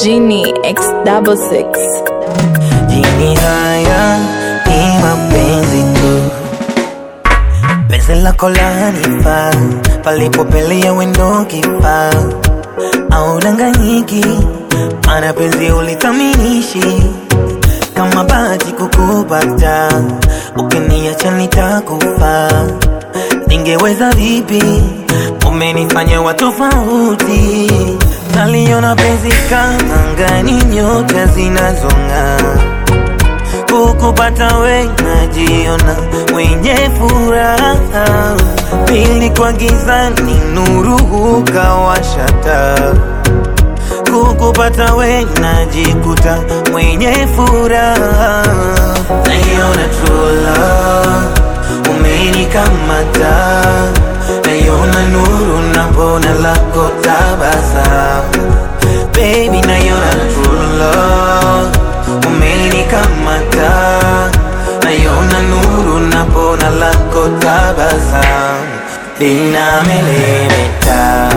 Genie X double six. Jini haya ni mapenzi tu, penzi lako lanifaa, palipopelea wendo kifaa, au danganyiki, mana penzi ulithaminishi kama bahati kukupata, ukiniacha nitakufa. Ningeweza vipi? Umenifanya wa tofauti, naliona penzi kama angani, nyota zinazong'aa kukupata we najiona mwenye furaha, pili kwa gizani nuru hukawasha taa. Kukupata we najikuta mwenye furaha, naiona true love umenikamata, naiona nuru napona lako tabasamu, baby naiona true love umenikamata, naiona nuru napona lako tabasamu, linamelemeta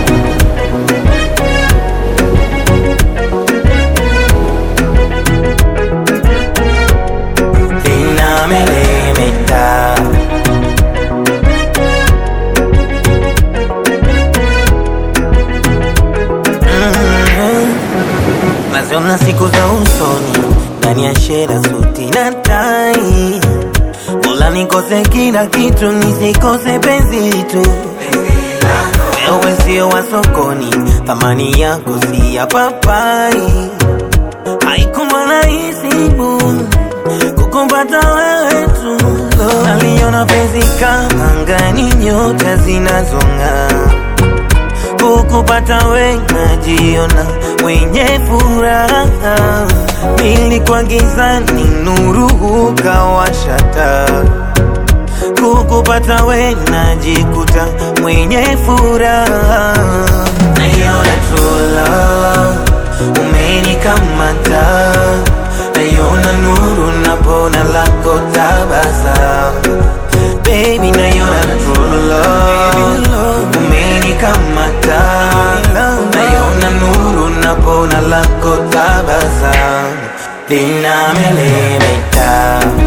linamelemeta naziona siku za usoni ndani ya shela suti na tai, Mola nikose kila kitu nisikose penzi tu. Wewe sio wa sokoni, thamani yako si ya papai. Haikuwa rahisi bu kukumpata wewe tu, naliona penzi kama angani, nyota zinazong'aa kukupata we najiona mwenye furaha, pili kwa gizani nuru hukawasha taa. Kukupata we najikuta mwenye furaha, naiona true love umenikamata, naiona nuru napona lako tabasamu, baby naiona true love umenikamata, naiona nuru napona lako tabasamu, linamelemeta